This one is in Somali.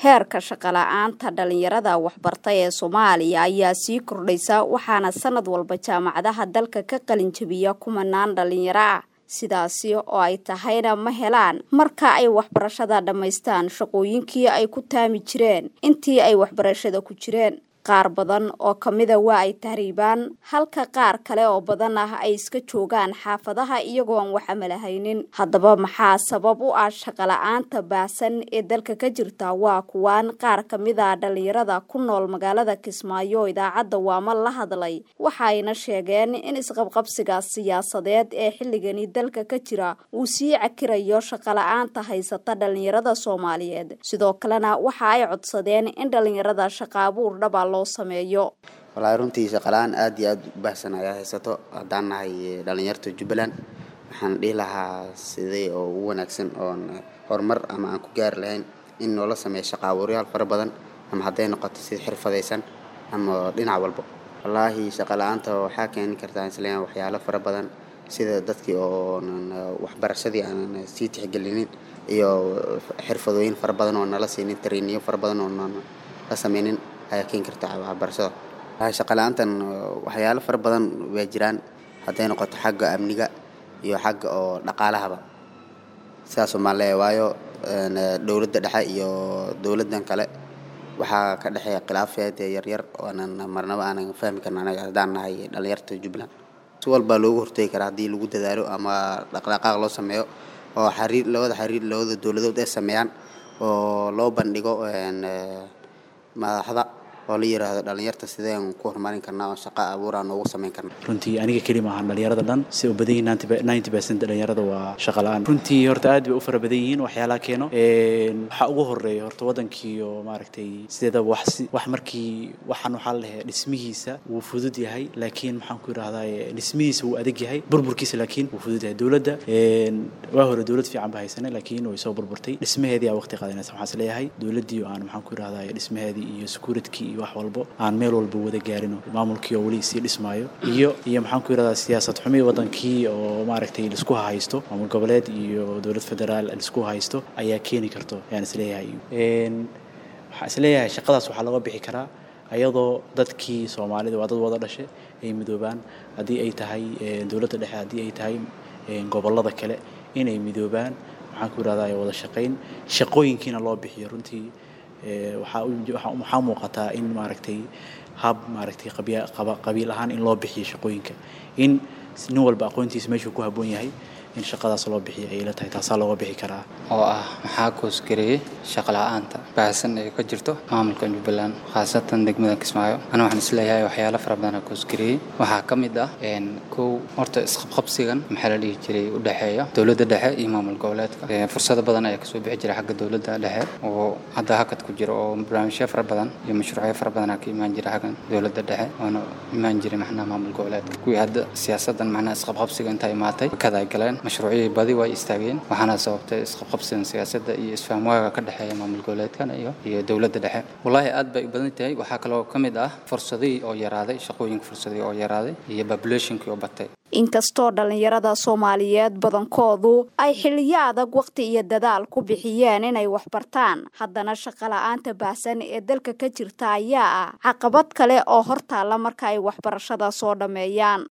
heerka shaqala-aanta dhalinyarada waxbarta ee soomaaliya ayaa sii kordhaysa waxaana sanad walba jaamacadaha dalka ka qalin jabiya kumanaan dhalinyaro ah sidaasi oo ay tahayna ma helaan marka ay waxbarashada dhammaystaan shaqooyinkii ay ku taami jireen intii ay waxbarashada ku jireen qaar badan oo kamida waa ay tahriibaan halka qaar kale oo badan ah ay iska joogaan xaafadaha iyagoon wax amalahaynin haddaba maxaa sabab u ah shaqala-aanta baahsan ee dalka ka jirta waa kuwaan qaar kamida dhalinyarada ku nool magaalada kismaayo idaacadda waama la hadlay waxaayna sheegeen in isqabqabsiga siyaasadeed ee xilligani dalka ka jira uu sii cakirayo shaqala-aanta haysata dhalinyarada soomaaliyeed sidoo kalena waxa ay codsadeen in dhalinyarada shaqaabuur dhaba wallaahi runtii shaqala-aan aada iyo aada u baahsan ayaa haysato haddaan nahay dhalinyarta jubbaland waxaan dhihi lahaa sidee oo ugu wanaagsan oon horumar ama aan ku gaari lahayn in noola sameeya shaqaabuuryaal fara badan ama hadday noqoto sida xirfadaysan ama dhinac walba wallaahi shaqala-aanta waxaa keeni kartaa isleeyahay waxyaalo fara badan sida dadkii oonan waxbarashadii aanan sii tixgelinin iyo xirfadooyin fara badan oo nala siinin tariiniyo fara badan oo nan la sameynin ayaa keeni karta waxbarashada shaqala-aantan waxyaalo fara badan waa jiraan hadday noqoto xagga amniga iyo xagga oo dhaqaalahaba sidaasoo maan leeya waayo dowladda dhexe iyo dowladdan kale waxaa ka dhexeeya khilaafeed yaryar oonan marnaba aanan fahmi karna anaga haddaan nahay dhalinyarta jubbaland si walbaa loogu hortegi karaa haddii lagu dadaalo ama dhaqdhaqaaq loo sameeyo oo xariir labada xariir labada dowladood ay sameeyaan oo loo bandhigo madaxda oo la yiraahdo dhalinyarta sideen ku horumarin karnaa oo shaqa abuuraan noogu samayn karna runtii aniga keli maahan dhalinyarada dhan si u badan yihiin ninety percent dhalinyarada waa shaqa la-aan runtii horta aad bay u fara badan yihiin waxyaalaha keeno waxaa ugu horeeya horta wadankii oo maaragtay sideeda wax wax markii waxaan waxaa la dhahay dhismihiisa wuu fudud yahay laakiin maxaan ku yidhahdaa dhismihiisa wuu adag yahay burburkiisa laakiin wuu fudud yahay dowladda waa hore dowlad fiican ba haysanay laakiin way soo burburtay dhismaheedii aa waqti qaadanaysa waxaan is leeyahay dowladdii oo aan maxaan ku yidhahdaa dhismaheedii iyo securitkii iyo wax walbo aan meel walba wada gaarino maamulkii oo weli sii dhismaayo iyo iyo maxaan ku yidhahdaa siyaasad xumi wadankii oo maaragtay laisku haysto maamul goboleed iyo dowlad federaal laisku haysto ayaa keeni karto ayaan isleeyahay waxaan isleeyahay shaqadaas waxaa looga bixi karaa ayadoo dadkii soomaalida waa dad wada dhashe ay midoobaan haddii ay tahay dowladda dhexe haddii ay tahay gobollada kale inay midoobaan maxaan ku yidhahdaa wada shaqayn shaqooyinkiina loo bixiyo runtii waxaa muuqataa in maaragtay hab maaragtay qabiil ahaan in loo bixiyo shaqooyinka in nin walba aqoontiisa meeshuu ku habboon yahay in shaqadaas loo bixiyo ay ila tahay taasaa looga bixi karaa oo ah maxaa koosgareeyey shaqala-aanta baahsan ee ka jirto maamulka jubbaland khaasatan degmada kismaayo ana waxaan isleeyahay waxyaalo fara badan oo koosgareeyey waxaa ka mid ah kow horta isqabqabsigan maxaa la dhihi jiray u dhexeeya dowladda dhexe iyo maamul goboleedka fursado badan ayaa kasoo bixi jira xagga dowladda dhexe oo hadda hakad ku jira oo barnaamijyo fara badan iyo mashruucyo fara badanaa ka imaan jira xaggan dowladda dhexe oona imaan jiray maxnaha maamul goboleedka kuwii hadda siyaasadan maxnaha isqabqabsiga intaa imaatay kada ay galeen mashruucyadii badi way istaageen waxaana sababtay isqabqabsigan siyaasadda iyo isfahamwaaga ka dhexeeya maamul goboleedkan iyo iyo dowladda dhexe wallaahi aad bay u badan tahay waxaa kaloo ka mid ah fursadihii oo yaraaday shaqooyinka fursadihii oo yaraaday iyo populationkii oo batay inkastoo dhalinyarada soomaaliyeed badankoodu ay xiliyo adag waqti iyo dadaal ku bixiyeen inay waxbartaan haddana shaqala-aanta baahsan ee dalka ka jirta ayaa ah caqabad kale oo hortaalla marka ay waxbarashada soo dhammeeyaan